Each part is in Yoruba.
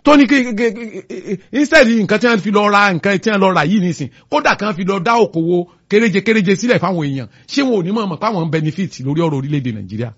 tó ní kí instead nǹkan tí wọ́n fi lọ ra nǹkan tí wọ́n lọ rà yìí nísìn kódà kan fi lọ dá òkòwò kéréje kéréje sílẹ̀ fáwọn èèyàn ṣé wọn ò ní mọ̀ mọ̀ páwọn ń benefit lórí ọ̀rọ̀ orílẹ̀-èdè nàìjíríà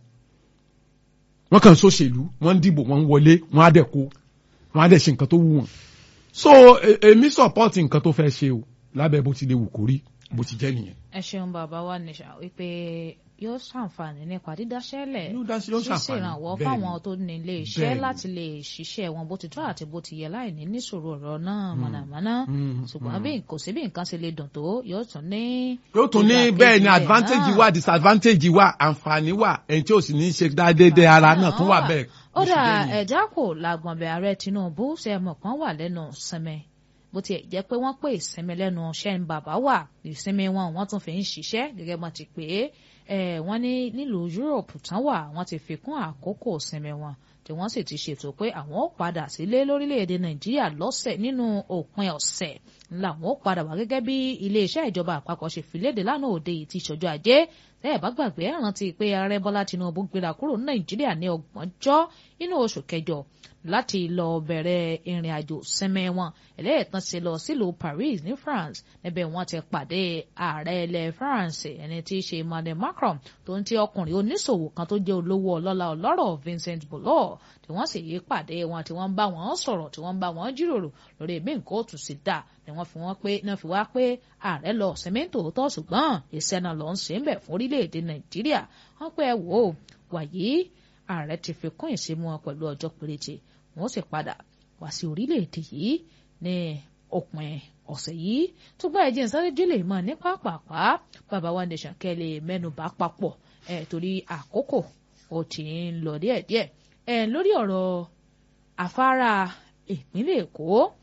wọ́n kàn sóṣèlú wọ́n ń dìbò wọ́n ń wọlé wọ́n á dẹ̀ kó wọ́n á dẹ̀ ṣe nǹkan tó wù wọ́n so èmi support nǹkan tó fẹ́ ṣe o lábẹ́ bó ti lè wù kó rí bó ti jẹ́ nìyẹn. ẹ ṣeun bàbá wa nìṣà wípé yóò ṣàǹfààní nípa dídáṣẹ́lẹ̀ Yóò dá sí- yóò ṣíṣe ṣàǹfààní. ìrànwọ́ Bẹ́ẹ̀ni. fáwọn tó ní ilé iṣẹ́ Bẹ́ẹ̀ni. láti lè ṣiṣẹ́ wọn bó ti tọ́ àti bó ti yẹ láì ní níṣòro ọ̀rọ̀ náà mọ̀nàmọ́ná Mm, ṣùgbọ́n bí kò sí bí nǹkan ṣe lè dùn tó yóò tún ní. yóò tún ní ìdàkejì bẹ́ẹ̀ ni rẹ̀ advantage náà. wà disadvantage wà àǹfààní wà ẹni tí ò sì ní í ṣe dáadéé ara náà tún wà bẹ́ẹ̀. ó bó ṣe dà jẹ́ nìyẹn. ẹ̀já kò làgbọ̀nbẹ̀ ààrẹ Tinubu ṣe mọ̀ kan wà lẹ́nu sinmi bó tiẹ̀ jẹ́ pé wọ́n pè ìsinmi lẹ́nu iṣẹ́ ń bàbá wà ìsinmi wọn wọ́n tún fi ń ṣiṣẹ́ gẹ́gẹ́ bọ́n ti pè é ẹ̀ wọ́n ní nílùú Europe tán wà wọ́n ti fi kún àkókò ìsinmi wọn tí wọ́n sì ti ṣètò pé àwọn ó padà sílé lórílẹ̀‐èdè Nàìjíríà lọ́sẹ̀ nínú òpin ọ̀sẹ̀ làwọn ó padà wá gẹ́gẹ́ bí iléeṣẹ́ ìjọba àpapọ̀ ṣe fi léde lánàá òde yìí ti ṣọjọ́ ajé tẹ́ ẹ̀ bá gbàgbé ẹ̀ rántí pé ààrẹ Bọ́lá Tinubu gbéra kúrò ní Nàìjíríà ní ọgbọ̀njọ́ nínú oṣù kẹjọ láti lọ bẹ̀rẹ̀ ìrìn àjò sinmi wọn ẹlẹ́ẹ̀tàn ṣe lọ sílùú Paris ní France níbẹ̀ wọ́n ti pàdé ààrẹ ilẹ̀ France ẹni tí í ṣe Emmanuel Macron tó ń ti ọkùnrin oníṣòwò kan tó jẹ́ olówó ọlọ́lá ọlọ́rọ̀ Vincent Bollor tí wọ́n sì yí pàdé wọn tí wọ́n ń bá wọn sọ̀rọ̀ tí wọ́n ń bá wọn jíròrò lórí bí nǹkan ó tún sí dà ni wọ́n fi wọ́n pé náà fi wá pé ààrẹ lọ sinmi tòótọ́ ṣùgbọ́n iṣẹ́ náà lọ ń ṣe ń bẹ̀ fún orílẹ̀-èdè Nàìjíríà wọ́n pé ẹ wò ó wàyí ààrẹ ti fi kún ìsinmi wọn pẹ̀lú ọjọ́ péréte wọ́n sì padà wá sí orílẹ̀-èdè yìí ní òpin ọ̀sẹ̀ yìí tó bá ẹ̀jẹ̀ sáré délé mọ́ ní pápápá bàbá wa nation kẹ́lẹ́ mẹ́nubà papọ̀ ẹ̀ torí àkókò ó ti ń lọ díẹ̀díẹ̀ ẹ̀ lórí ọ̀rọ̀ afárá ìpínlẹ̀ Èkó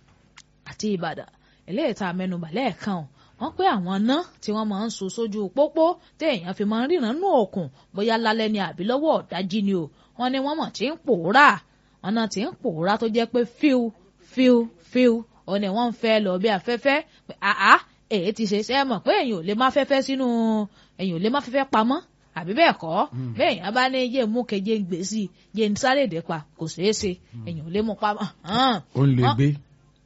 àti Ìbàdàn eléyìí tá a mẹ́nubà lẹ́ẹ̀kan wọ́n pé àwọn ná tí wọ́n máa ń so sójú pópó téèyàn fi máa ń ríran nú òkun bóyá lálẹ́ ni àbí lọ́wọ́ ọ̀dájí ni o wọ́n ní wọ́n mọ̀ tí ń pòórà wọ́n náà tí ń pòórà tó jẹ́ pé fíu fíu fíu òun ni wọ́n ń fẹ́ lọ bí afẹ́fẹ́ pé àá èyí ti ṣe ṣe é mọ̀ pé èyàn ò lè má fẹ́fẹ́ sínú èyàn ò lè má fẹ́fẹ́ pamọ́ àbí bẹ́ẹ̀ kọ́ bẹ́ẹ̀ yẹn bá ní yé mú keje ń gbé sí i yé ń sáré dé pa kò ṣeé ṣe èyàn ò lè mú pamọ́. ó ń lè Wọ́n- gbé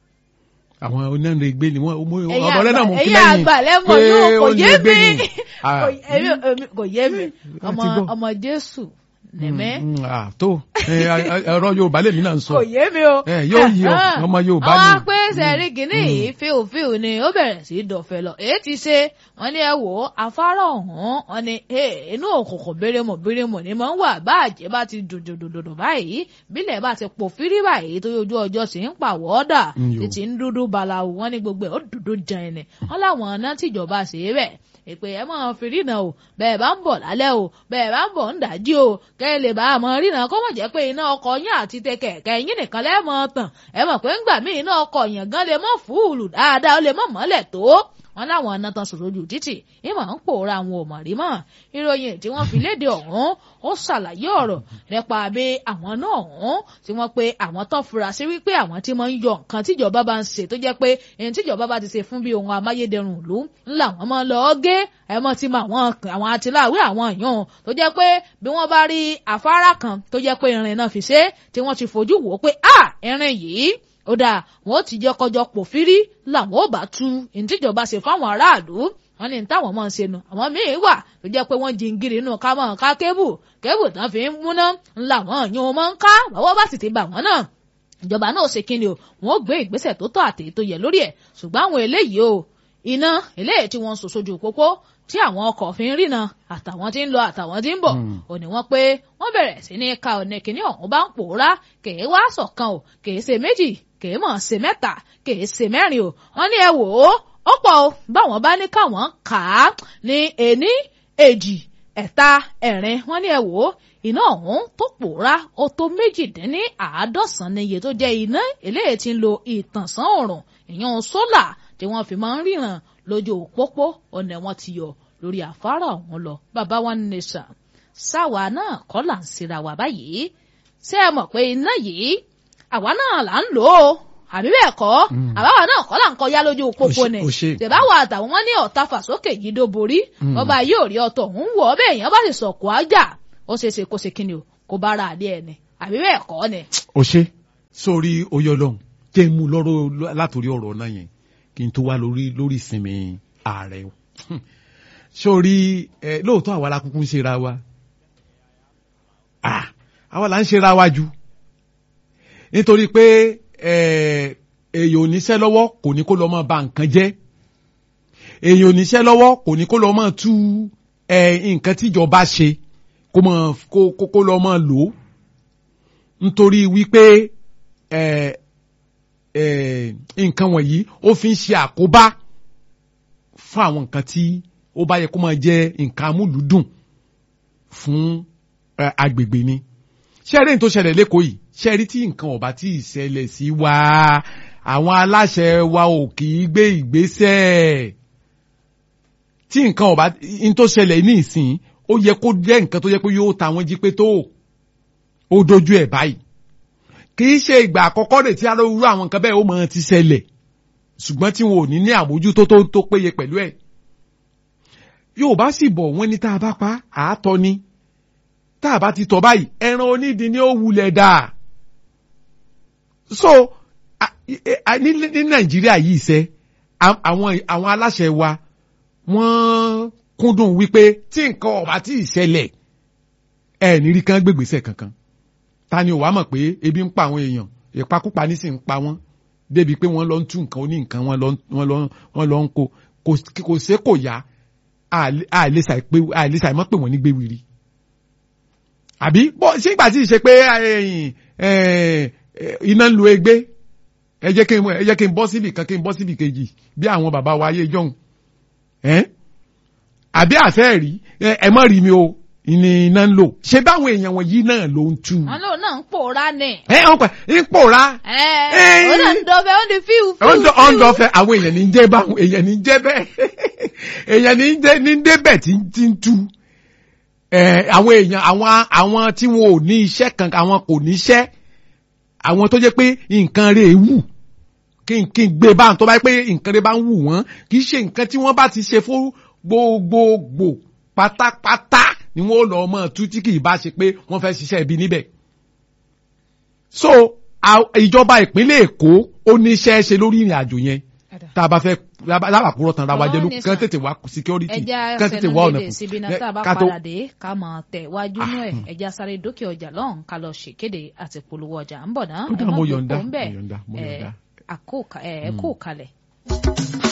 àwọn onáńdé gbé ni wọn ẹ̀yin ọ̀dọ́ lẹ́nà mú kí ẹ̀yin lẹ́yìn àgbà lẹ́mọ̀ pé yóò kò ó ń yé lè gbé mi ni. Ah, Kò- èmi- èmi- kò yé mi Wọ́n ọmọ ti gbọ́. ọmọ Jésù nìmẹ́ mm, mm, ah, tó ẹ, ẹ, ẹ̀rọ Yorùbá lèmi náà ń sọ kò yé mi o. ẹ, yóò yí ọ ọmọ Yorùbá àwọn ni apé sẹ́rí kìíní yìí fíòfíò ni ó bẹ̀rẹ̀ sí í dọ̀fẹ́ lọ èyí ti ṣe wọ́n ní ẹ wò ó afárá ọ̀hún wọ́n ní "Hey, inú òkùnkùn bérémọ̀ bérémọ̀ ni máa ń wà báàjẹ́ bá ti dòdòdòdò báyìí bílẹ̀ bá ti pò fírí báyìí tó yọjú ọjọ́ sì ń pàwọ́ dà Mm, yo. títí ń dúdú balawu wọ́n ní gbogbo ẹ̀ ó dúdú jan ẹni wọ́n láwọn ọ̀nà tíjọba ṣe é bẹ̀ ìpè ẹ máa fi rìnà o bẹ́ẹ̀ bá ń bọ̀ lálẹ́ o bẹ́ẹ̀ bá ń bọ̀ ń dájí o kẹ́ ẹ lè bá a mọ rìnà kó mọ̀ jẹ́ pé iná ọkọ̀ yín àti tẹ kẹ̀kẹ́ yín nìkan lẹ́ẹ̀mọ tàn ẹ mọ̀ pé ńgbà míì iná ọkọ̀ yẹn gan lè mọ̀ fúùlù dáadáa ó lè mọ̀ mọ́lẹ̀ tó wọn láwọn ọ̀nà tán sòrò ojú títì ìmọ̀ ń pòórá àwọn ò mọ̀ rí mọ́ ìròyìn tí wọ́n fi léde ọ̀hún ó ṣàlàyé ọ̀rọ̀ nípa bí àwọn náà ọ̀hún tí wọ́n pe àwọn tó fura sí wípé àwọn tí wọ́n ń yọ nǹkan tíjọba bá ń ṣe tó jẹ́ pé èyí tíjọba bá ti ṣe fún bí ohun amáyédẹrùn ìlú ńlá wọn máa lọ gé ẹmọ tí mọ àwọn àwọn atiláwé àwọn èèyàn tó jẹ́ pé bí wọ́n bá rí afárá kan tó jẹ́ pé irin náà fi ṣe tí wọ́n ti fojú wò ó pé ah irin yìí ó dáa wọn ó ti jẹ́ kọjọ pòfírí làwọn ò bá tú ìtìjọba ṣe fáwọn aráàlú wọn ní táwọn máa ń ṣe nu àwọn míín wà tó jẹ́ pé wọ́n jingiri inú ká máa ká kébù kébù tán fi ń múná ńlá wọn yún wọn máa ń ká bàwọ́ bá sì ti bà wọ́n náà ìjọba náà ṣe kíni o wọn ó gbé ìgbésẹ̀ tó tọ́ àtèyí tó yẹ lórí ẹ̀ ṣùgbọ́n àwọn eléyìí o iná eléyìí tí wọ́n ń sọ sójú pópó tí àwọn ọkọ̀ fi ń rìnà àtàwọn tí ń lọ àtàwọn tí ń bọ̀ ò ní wọ́n pé wọ́n bẹ̀rẹ̀ sí ní ka ọ̀nà kìíní ọ̀hún bá ń pòórá kèé wá sọ̀kan o kèé ṣe méjì kèé mọ̀ ṣe mẹ́ta kèé ṣe mẹ́rin o wọ́n ní ẹ wò ó ó pọ̀ o báwọn bá ní káwọn kà á ní ení èjì ẹ̀ta ẹ̀rin wọ́n ní ẹ wò ó iná ọ̀hún tó pòórá ó tó méjìdínní àádọ́sán níye tó jẹ́ iná eléyìí tí ń lo ìtànsán òrùn ìyẹn sólà tí wọ́n fi máa ń ríran lójú òpópó ọ̀nà wọn ti yọ lórí afárá ọ̀hún lọ bàbá wa ní nìṣà sáwa náà kọ́ là ń síra wa báyìí ṣé ẹ mọ̀ pé iná yìí àwa náà là ń lò ó àbí bẹ́ẹ̀ kọ́ àbáwa náà kọ́ là ń kọjá lójú òpópó ni Ó ṣe. tẹ̀báwá àtàwọn wọn ní ọ̀tá fàsókè yìí dó borí ọba yóò rí ọtọ̀ ń wọ̀ ọ́ bẹ́ẹ̀ yẹn bá sì sọ̀kò ájà ó ṣeé ṣe kó ṣe kíni o kó bá ra àdé ẹni àbí bẹ́ẹ̀ kọ́ ni. ó ṣe sórí oyè ọlọ́run jẹ́ mú lọ́rọ̀ látòrí ọ̀rọ̀ náà yẹn kí n tó wá lórí lórí ìsinmi ààrẹ o sórí ẹ lóòótọ́ àwa la kúkú ń ṣera wa ah àwa la ń ṣera wa jù nítorí pé ẹ èèyàn oníṣẹ́ lọ́wọ́ kò ní kó lọ́ máa ba nǹkan jẹ́ èèyàn oníṣẹ́ lọ́wọ́ kò ní kó lọ́ máa tú ẹ nǹkan tíjọba ṣe kó máa kó kó kó lọ́ máa lò ó nítorí wípé ẹ ẹ nǹkan wọ̀nyí ó fi ń ṣe àkóbá fún àwọn nǹkan tí ó bá yẹ kó máa jẹ́ nǹkan amúlùúdùn fún ẹ, agbègbè ni ṣẹ́rí tó ṣẹlẹ̀ lẹ́kọ̀ọ́ yìí ṣẹ́rí tí nǹkan ọ̀bá tí ì ṣẹlẹ̀ sí wa àwọn aláṣẹ wa ò kì í gbé ìgbésẹ̀ tí nǹkan ọ̀bá n tó ṣẹlẹ̀ ní ìsìn ó yẹ kó jẹ́ nǹkan tó yẹ pé yóò ta wọ́n jí pé tó ó dojú ẹ̀ báyìí kì í ṣe ìgbà àkọ́kọ́ rẹ̀ tí arúgbó àwọn nǹkan bẹ́ẹ̀ ó mọ̀ ti ṣẹlẹ̀ ṣùgbọ́n tí wọn ò ní ní àmójútó tó tó péye pẹ̀lú ẹ̀ Yorùbá sì bọ̀ wọ́n ní tá a bá pa àátọ́ ni tá a bá ti tọ̀ báyìí ẹran onídìí ni ó wulẹ̀ dà so a- a- ní ní Nàìjíríà yìí ṣe a- àwọn àwọn aláṣẹ wa wọ́n kúndùn wípé tí nǹkan ọ̀bá tí ì ṣẹlẹ̀ ẹ̀ nírí kan gbégbèsè kankan ta ni ò wá mọ̀ pé ebi ń pa àwọn èèyàn ìpakúpa ní sì ń pa wọ́n débi pé wọ́n lọ ń tú nǹkan oní nǹkan wọ́n lọ ń- wọ́n lọ ń- wọ́n lọ ń kó kò kò sé kò yá àìlèsà mọ́ pé wọ́n ní gbé wiri àbí bọ́ sígbà tí ì ṣe pé ẹ̀yìn, ẹ̀, ẹ̀, iná ń lo egbé ẹ jẹ́ kí n ẹ jẹ́ kí n bọ́ síbì kan kí n bọ́ síbì kejì bí àwọn bàbá wa ayé jọ̀hún ẹ́ àbí àfẹ́ rí ẹ ẹ mọ̀ rí mi o ní iná ń lò ṣé báwọn èèyàn wọ̀nyí náà ló ń tú wọn lòun náà ń pòórá ni. ẹ ọ̀n pẹ̀ ń pòórá ẹ Ẹ́ẹ̀. ó náà ń dọ̀bẹ̀ ó ń di fíù fíù ọ̀ndọ̀ ọ̀ndọ̀ fẹ́ àwọn èèyàn ní jẹ́ báwọn èèyàn ní jẹ́ bẹ́ẹ̀ èèyàn ní jẹ́ ní débẹ̀ tí ń tí ń tú ẹ àwọn èèyàn àwọn àwọn tí wọn ò ní iṣẹ́ kan àwọn kò níṣẹ́ àwọn tó jẹ́ pé nǹkan rẹ̀ wù kí n kí n gbé báwọn tó bá yẹ pé nǹkan rẹ̀ bá ń wù wọ́n kì í ṣe nǹkan tí wọ́n bá ti ṣe fún gbogbogbò pátápátá ni wọ́n lọ mọ́ tú tí kì í bá ṣe pé wọ́n fẹ́ ṣiṣẹ́ ibi níbẹ̀ so à- ìjọba ìpínlẹ̀ Èkó ó ní iṣẹ́ ṣe lórí ìrìn àjò yẹn tá a bá fẹ́ lábàkúrọ̀ tán ra wa jẹ́ ló Ọ̀rọ̀ ní kán sà. tètè wá security ẹja kán tètè fẹnu wá ọ̀nà lédè síbi náà Ẹ, tá a bá ká tó- padà dé ká mọ̀ tẹ̀ wájú nú ẹ̀ ẹja sáré dókè ọjà lọ́hùn ká lọ ṣèkéde àti polówó ọjà ń bọ̀ náà Ó dà, ẹ má mo gbé yọ̀ǹda, kó ń bẹ̀ mo yọ̀ǹda, mo ẹ yọ̀ǹda. àkó ẹ kó kalẹ̀.